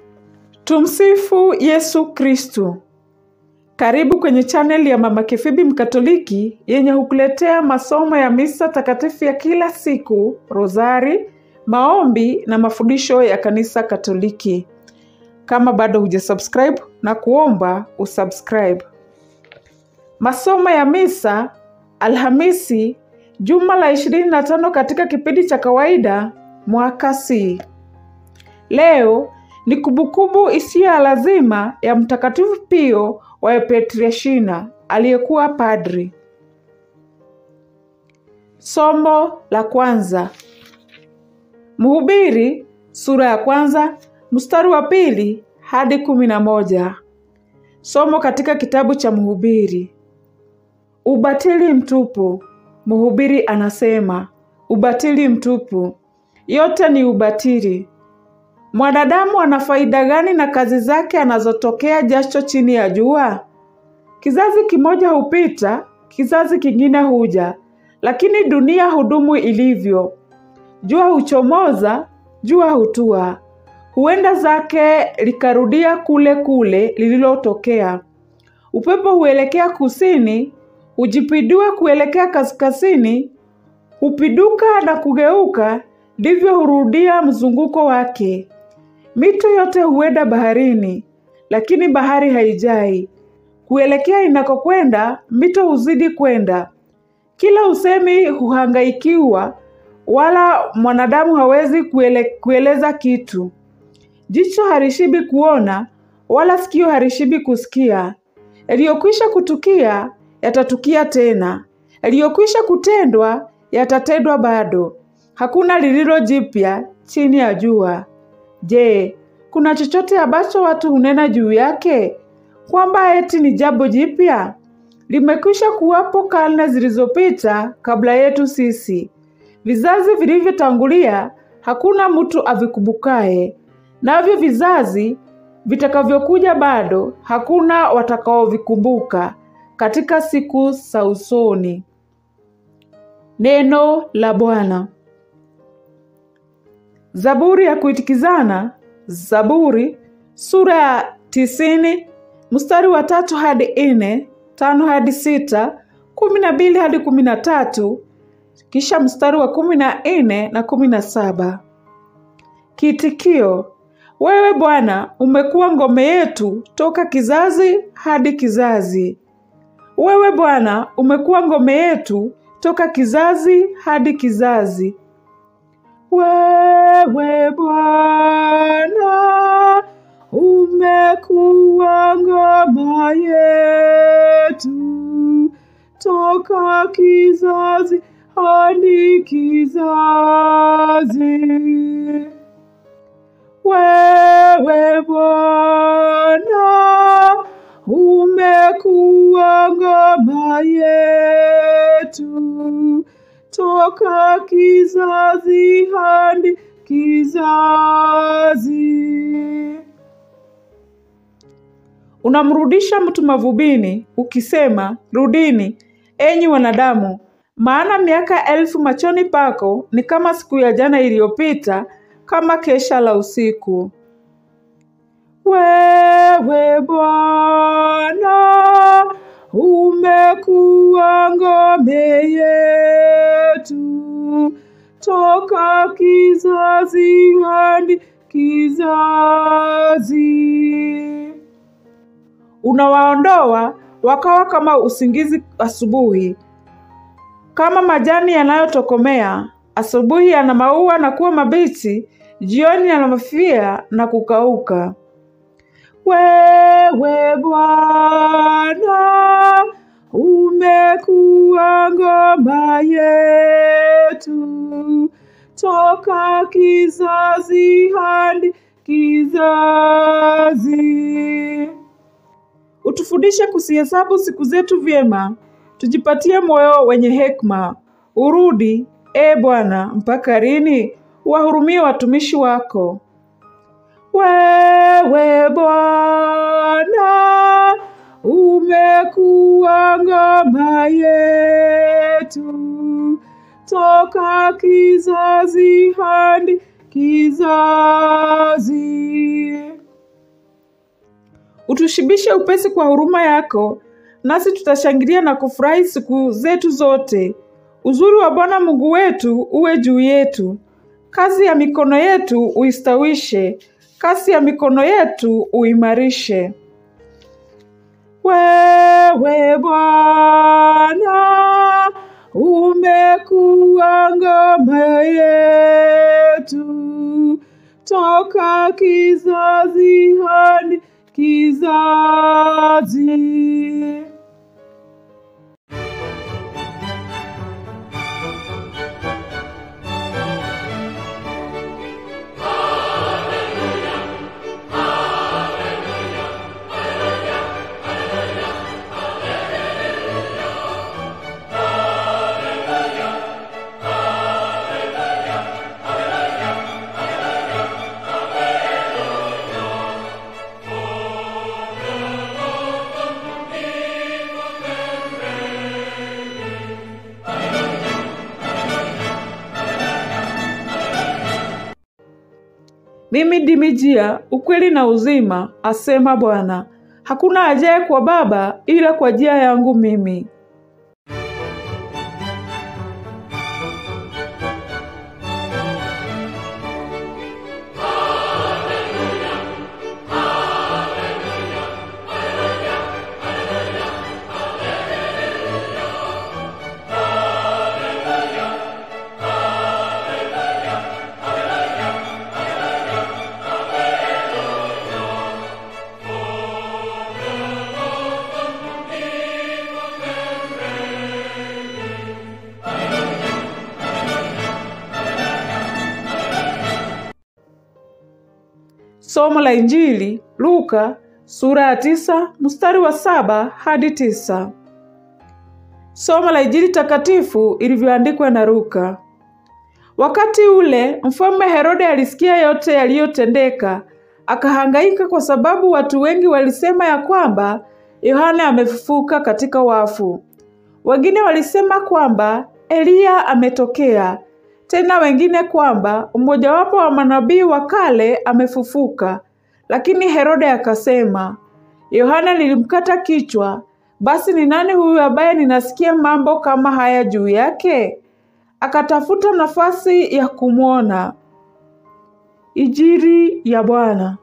Tumsifu Yesu Kristu. Karibu kwenye chaneli ya Mama Kifibi Mkatoliki yenye hukuletea masomo ya misa takatifu ya kila siku, rozari, maombi na mafundisho ya kanisa Katoliki. Kama bado hujasubscribe na kuomba usubscribe. Masomo ya misa Alhamisi, juma la 25 katika kipindi cha kawaida mwaka C. Leo ni kumbukumbu isiyo ya lazima ya Mtakatifu Pio wa Pietrelcina aliyekuwa padri. Somo la kwanza. Mhubiri sura ya kwanza mstari wa pili hadi kumi na moja. Somo katika kitabu cha Mhubiri. Ubatili mtupu. Mhubiri anasema ubatili mtupu, yote ni ubatili. Mwanadamu ana faida gani na kazi zake anazotokea jasho chini ya jua? Kizazi kimoja hupita, kizazi kingine huja, lakini dunia hudumu ilivyo. Jua huchomoza, jua hutua, huenda zake likarudia kule kule lililotokea. Upepo huelekea kusini, hujipindua kuelekea kaskazini, hupiduka na kugeuka, ndivyo hurudia mzunguko wake. Mito yote huenda baharini, lakini bahari haijai. Kuelekea inakokwenda, mito huzidi kwenda. Kila usemi huhangaikiwa, wala mwanadamu hawezi kuele, kueleza kitu. Jicho harishibi kuona, wala sikio harishibi kusikia. Yaliyokwisha kutukia yatatukia tena, yaliyokwisha kutendwa yatatendwa bado. Hakuna lililo jipya chini ya jua. Je, kuna chochote ambacho watu hunena juu yake kwamba eti ni jambo jipya? Limekwisha kuwapo karne zilizopita kabla yetu sisi. Vizazi vilivyotangulia hakuna mtu avikumbukaye, navyo vizazi vitakavyokuja bado hakuna watakaovikumbuka katika siku za usoni. Neno la Bwana. Zaburi ya kuitikizana. Zaburi sura ya tisini mstari wa tatu hadi nne, tano hadi sita, kumi na mbili hadi kumi na tatu, kisha mstari wa kumi na nne na kumi na saba. Kiitikio: wewe Bwana umekuwa ngome yetu toka kizazi hadi kizazi. Wewe Bwana umekuwa ngome yetu toka kizazi hadi kizazi. Wewe Bwana umekuwa ngoma yetu toka kizazi hadi kizazi. Wewe Bwana umekuwa ngoma yetu toka kizazi hadi kizazi. Unamrudisha mtu mavubini ukisema, rudini enyi wanadamu, maana miaka elfu machoni pako ni kama siku ya jana iliyopita, kama kesha la usiku. Wewe Bwana umekuwa ngome yetu toka kizazi hadi kizazi. Unawaondoa wakawa kama usingizi asubuhi, kama majani yanayotokomea asubuhi, yana maua na kuwa mabichi, jioni yanamafia na kukauka. Wewe Bwana umekuwa ngoma yetu toka kizazi hadi kizazi. Utufundishe kusihesabu siku zetu vyema, tujipatie moyo wenye hekima. Urudi, e Bwana, mpaka lini? Wahurumie watumishi wako. Wewe Bwana umekuwa ngoma yetu toka kizazi hadi kizazi. utushibishe upesi kwa huruma yako, nasi tutashangilia na kufurahi siku zetu zote. Uzuri wa Bwana Mungu wetu uwe juu yetu, kazi ya mikono yetu uistawishe, kasi ya mikono yetu uimarishe. Wewe Bwana umekuwa ngome yetu toka kizazi hadi kizazi. Mimi ndimi njia, ukweli na uzima, asema Bwana. Hakuna ajaye kwa Baba ila kwa njia yangu mimi. Somo la Injili Luka sura ya tisa mstari wa saba hadi tisa. Somo la Injili takatifu ilivyoandikwa na Luka. Wakati ule mfalme Herode alisikia yote yaliyotendeka, akahangaika kwa sababu watu wengi walisema ya kwamba Yohana amefufuka katika wafu. Wengine walisema kwamba Eliya ametokea, tena wengine kwamba mmojawapo wa manabii wa kale amefufuka. Lakini Herode akasema, Yohana nilimkata kichwa, basi ni nani huyu ambaye ninasikia mambo kama haya juu yake? Akatafuta nafasi ya kumwona. Injili ya Bwana.